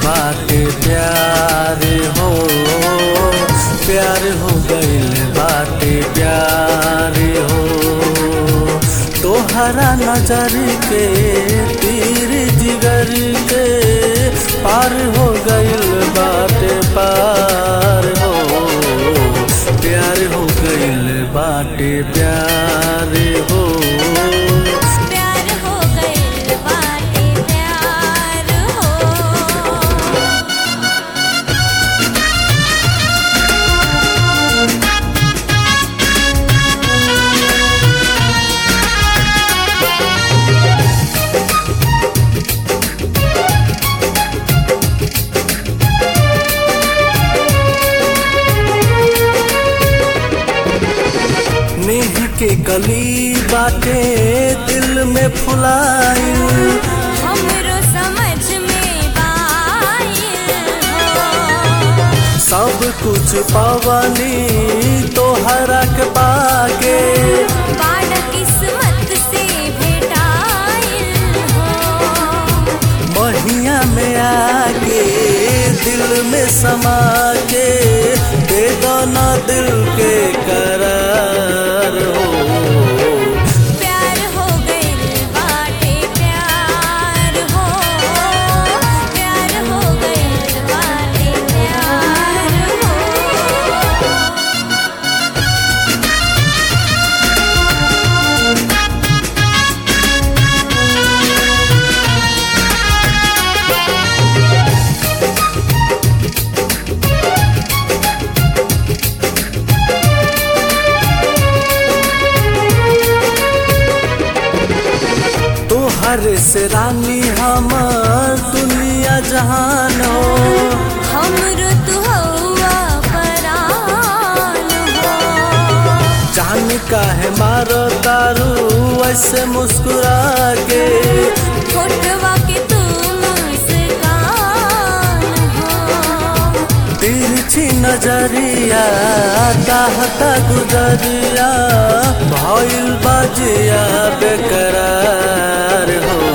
बाटे प्यार हो प्यार हो गइल बाटे प्यार हो तोहरा नजर के तीर जिगर के पार हो गइल बाटे पार हो प्यार हो गइल बाटे प्यार हो प्यार हो गइल बाटे प्यार हो नेह के कली बाटे दिल में फुलाई हमरो समझ में बाइल हो सब कुछ पवनी तोहरा के पाके बाड़ किस्मत से भेटाइल हो महिया में आके दिल में समा के दे दो ना दिल के करार हो प्यार हो गइल बाटे प्यार हो प्यार हो गइल बाटे प्यार हो तोहर से रानी हमर दुनिया जहान हो हमरो तू हौवा परान हो जान काहे मारो दारू ऐसे मुस्कुरा के फोटवा के तू मुस्कान हो तिरछी नजरिया चाहता गुजरिया भइल बाजिया बेकरार हो